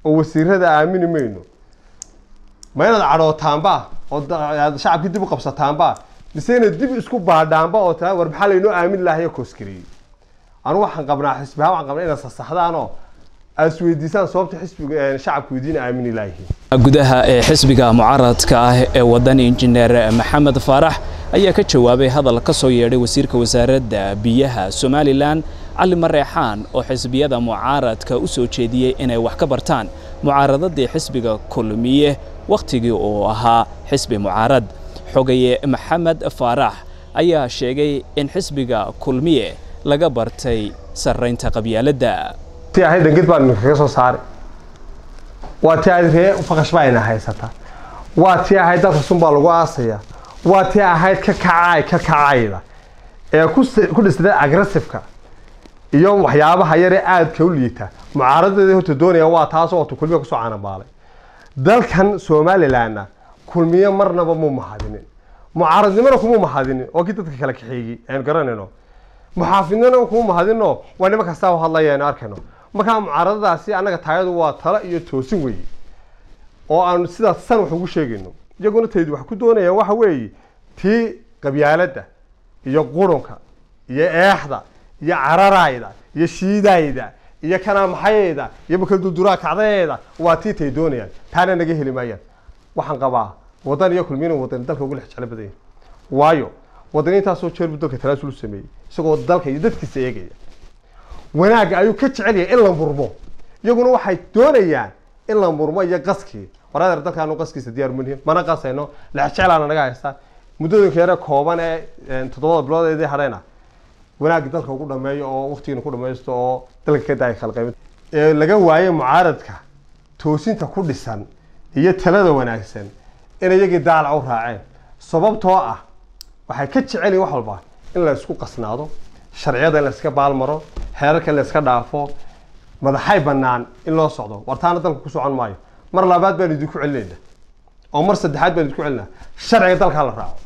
oo wasiirada aamini mayno ma inaad cadhootaanba oo aad shacabkii dib u qabsataanba mise inaad dib isku baadhaanba oo taa war maxaa laynoo aamin lahayo kooskariyey anu waxaan qabnaa xisbiha waxaan qabnaa inaad sasaxdaanoo aad isweydiisaan sababta xisbiga shacabku idiin aamini laayihiin gudaha ee xisbiga mucaaradka ah ee waddan injineer maxamed faarax ayaa ka jawaabay hadal ka soo yeedhay wasiirka wasaaradda biyaha somalilan cali mareexaan oo xisbiyada mucaaradka u soo jeediyey inay wax ka bartaan mucaaradadii xisbiga kulmiye wakhtigii uu ahaa xisbi mucaarad xogaye maxamed faarax ayaa sheegay in xisbiga kulmiye laga bartay sarraynta qabyaaladda ti ahayd dhangid baan idinkaga soo saaray waa ti ahayd ree faqash baa ina haysata waa ti ahayd dalka sun baa lagu aasaya waa ti ahayd ka kacay ka kacayda ee ku dhisnay agressiveka iyo waxyaabaha yaree aadka u liita mucaaradadeeda horta doonaya waa taasoo wata kulmiya kusoo canabaalay dalkan somalilanna kulmiye marnaba mu mahadinin mucaaradnimona kuma mahadinin oo kii dadka kala kaxeeyey aynu garanayno muxaafidnimona kuma mahadino waa nima kastaa u hadlaya aynu arkayno markaa mucaaradadaasi annaga taayadu waa talo iyo toosin weeye oo aanu sidaas san wax ugu sheegayno iyaguna taydu wax ku doonayaan waxa weeye tii qabyaaladda iyo qurunka iyo eexda iyo cararayda iyo shiidayda iyo kanaamaxayayda iyo bakaldulduraa kacdayeeda waa tii tay doonayaan taana naga heli maayaan waxaan qabaa wadan iyo kulmiyana wadan dalka ugu lex jeclo badan yahay waayo wadaniintaasoo jeer buu dalka talaasul u sameeyey isagoo dalka iyo dadkiisa eegaya wanaagga ayuu ka jecel yahay in la murmo iyaguna waxay doonayaan in la murmo iyo qaskii waraadar dalkaanu qaskiisa diyaar manihin mana qasayno lexjeclaana naga haystaa muddooyinka yare kooban ee toddobada bilood eedii hadhayna wanaagga dalka ugu dhameeyo oo waktigiina ku dhamaysto oo dalka ka daaya khalqaymid ee laga waayo mucaaradka toosinta ku dhisan iyo talada wanaagsan in iyagii daalac u raaceen sababtoo ah waxay ka jecel yihin wax walba in la isku qasnaado sharciyada in la iska baalmaro xeerarka in la iska dhaafo madaxay bannaan in loo socdo wartaana dalka ku socon maayo mar labaad baan idinku celinayna oo mar saddexaad baan idinku celinaa sharciga dalka hala raaco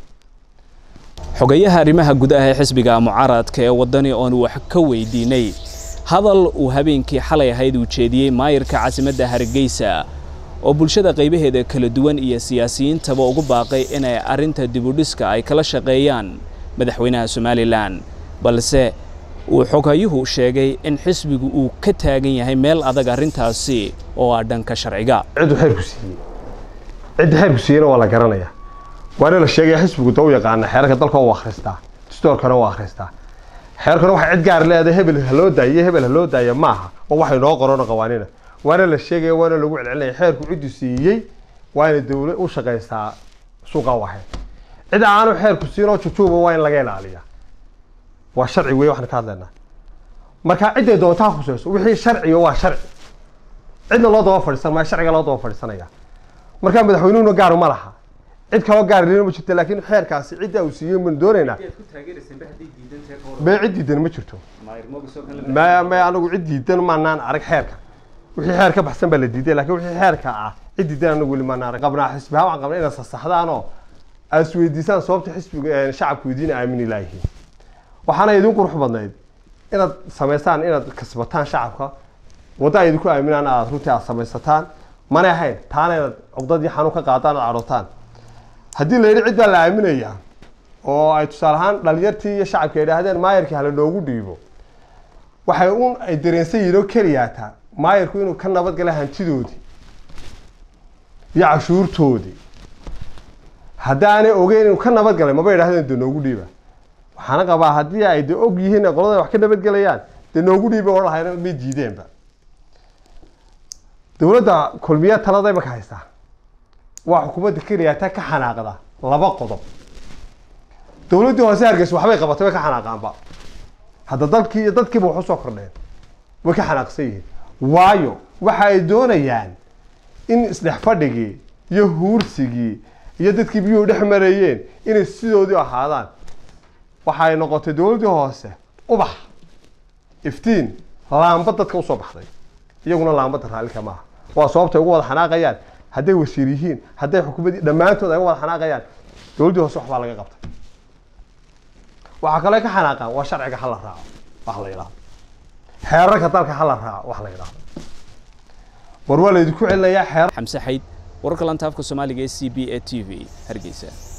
xogayaha arrimaha gudaha ee xisbiga mucaaradka ee waddani oon wax ka weydiinay hadal uu habeenkii xalay ahayd uu jeediyey maayirka caasimadda hargeysa oo bulshada qaybaheeda kala duwan iyo siyaasiyiintaba ugu baaqay inay arrinta dibudhiska ay kala shaqeeyaan madaxweynaha somalilan balse uu xogayuhu sheegay in xisbigu uu ka taagan yahay meel adag arrintaasi oo ah dhanka sharciga ciddu xeerku siiyey cidda xeerku siiyeyna waa la garanayaa waana la sheegaya xisbigu da u yaqaana xeerarka dalka u akhristaa distoorkana u akhristaa xeerkana waxay cid gaar leedahay hebel ha loo daayo iyo hebel ha loo daaya maaha oo waxay noo qorona qawaanina waana la sheegaya waana lagu celcelinaya xeerku ciddu siiyey waa inay dawlad u shaqaysaa suuqa u ahayd cid aanu xeerku siinoo jujuuba waa in laga ilaaliyaa waa sharci wey waxaan ka hadlaynaa marka cidday doontaa khusayso wixii sharciga waa sharci cidna loo daba fadhiisan maayo sharciga loo daba fadhiisanaya marka madaxweynuhuna gaar ma laha cid kaloo gaar lina ma jirto laakiin xeerkaasi cidda uu siiyey maan doonaynaa be cid diidan ma jirto ma ma anagu cid diidan maanaan arag xeerka wixii xeer ka baxsan baa la diiday lakin wixii xeerka ah cid diidan anagu weli maanaan arag qabnaa xisbiha waxaan qabnaa inaad sasaxdaanoo aad isweydiisaan sababta xisbiga shacabku idiin aamini laayihiin waxaana idin qurux badnayd inaad samaystaan inaad kasbataan shacabka wadda ay idinku aaminaan aad runtii aad samaysataan mana ahayn taana inaad cugdadii xanuun ka qaadaan aad cadhootaan haddii la yidhi cid baa la aaminayaa oo ay tusaale ahaan dhalinyartii iyo shacabka yidhaahdeen maayarkii hala noogu dhiibo waxay un ay dareensan yihiin oo keliyaataa maayarku inuu ka nabadgala hantidoodii iyo cashuurtoodii haddaanay ogeyn inuu ka nabadgalay maba yidhahdeen de noogu dhiiba waxaana qabaa haddii ay de og yihiin qolada wax ka nabadgelayaan dee noogu dhiiba oo lahayn may diideenba dowladda kulmiya talada imaka haystaa waa xukuumadda keliyaata ka xanaaqda laba qodob dowladdii hoose hargeysa waxbay qabatay way ka xanaaqaanba hadda dalkii iyo dadkiiba wax usoo kordheen way ka xanaaqsan yihiin waayo waxa ay doonayaan in isdhex fadhigii iyo huursigii iyo dadkii biyuhu dhex mareeyeen inay sidoodii ahaadaan waxa ay noqotay dowladdii hoose ubax iftiin laamba dadka usoo baxday iyaguna laambada raallika maaha waa sababtay ugu wada xanaaqayaan hadday wasiir yihiin hadday xukuumaddii dhammaantood ay uga wada xanaaqayaan dowladdii hoose waxbaa laga qabtay waxaa kaloo ka xanaaqaan waa sharciga hala raaco wax la yidhahdo xeerarka dalka hala raaco wax la yidhahdo war waa laydinku celinayaa xeer xamse xayd wararka lantaafka soomaaliga ee c b a t v hargeysa